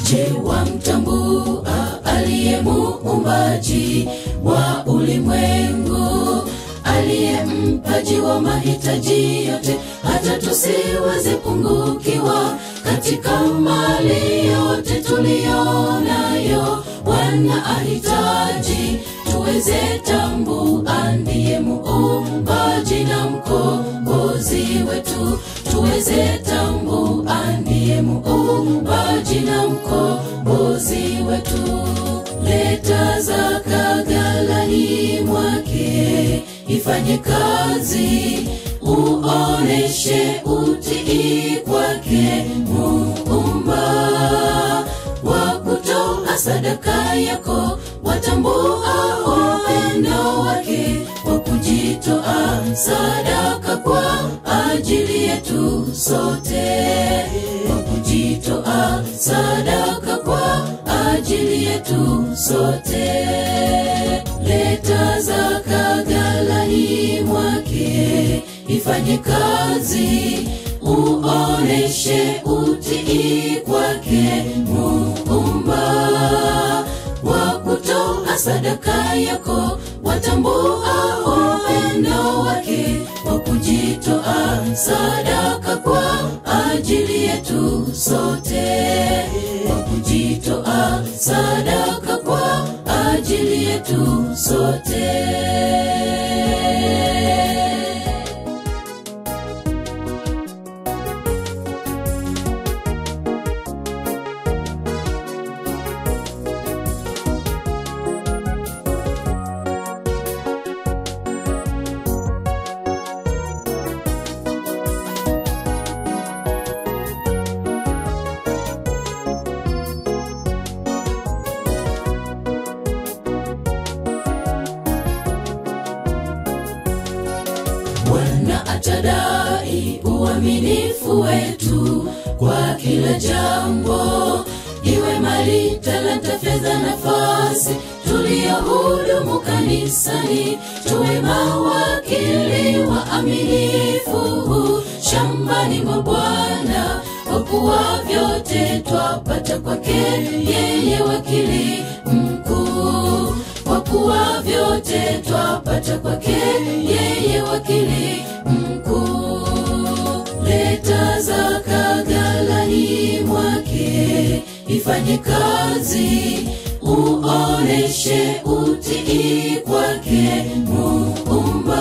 Je, wamtambua aliye muumbaji wa ulimwengu, aliye mpaji wa mahitaji yote, hata tusiweze pungukiwa katika mali yote tuliyonayo. Bwana ahitaji tuweze tambua, ndiye muumbaji na mkombozi wetu, tuweze tambua, ndiye muumbaji na mkombozi wetu. Leta zaka ghalani mwake, ifanye kazi, uoneshe utii kwake Muumba wa kutoa sadaka yako, watambua upendo wake wa kujitoa sadaka kwa ajili yetu sote, kwa kujitoa sadaka kwa ajili yetu sote. Leta zaka ghalani mwake, ifanye kazi, uoneshe utii kwake Muumba wa kutoa sadaka yako, watambua upendo wake wa kujitoa sadaka kwa ajili yetu sote, kwa kujitoa sadaka kwa ajili yetu sote. Bwana atadai uaminifu wetu kwa kila jambo, iwe mali, talanta, fedha, nafasi tuliyohudumu kanisani, tuwe mawakili waaminifu shambani mwa Bwana, kwa kuwa vyote twapata kwake yeye wakili mkuu kwa kuwa vyote twapata kwake yeye wakili mkuu. Leta zaka ghalani mwake, ifanye kazi, uoneshe utii kwake Muumba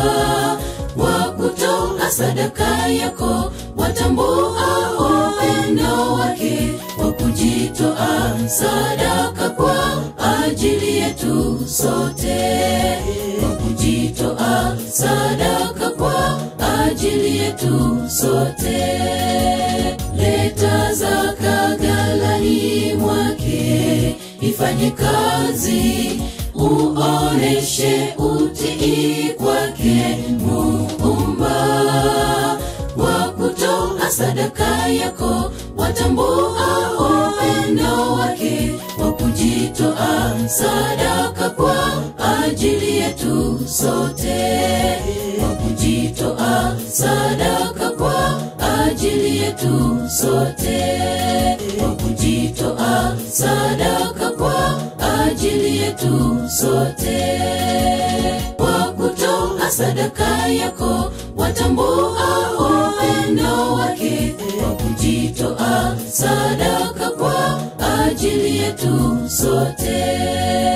wa kutoa sadaka yako, watambua upendo wake wa kujitoa sadaka kwa ajili yetu sote, kwa kujitoa sadaka kwa ajili yetu sote. Leta zaka ghalani mwake, ifanye kazi, uoneshe utii kwake Muumba wa kutoa sadaka yako, watambua upendo wake wa kujitoa sadaka kwa ajili yetu sote, kwa kujitoa sadaka kwa ajili yetu sote, kwa kujitoa sadaka kwa ajili yetu sote, kwa kutoa sadaka yako, watambua upendo wake wa kujitoa sadaka kwa ajili yetu sote.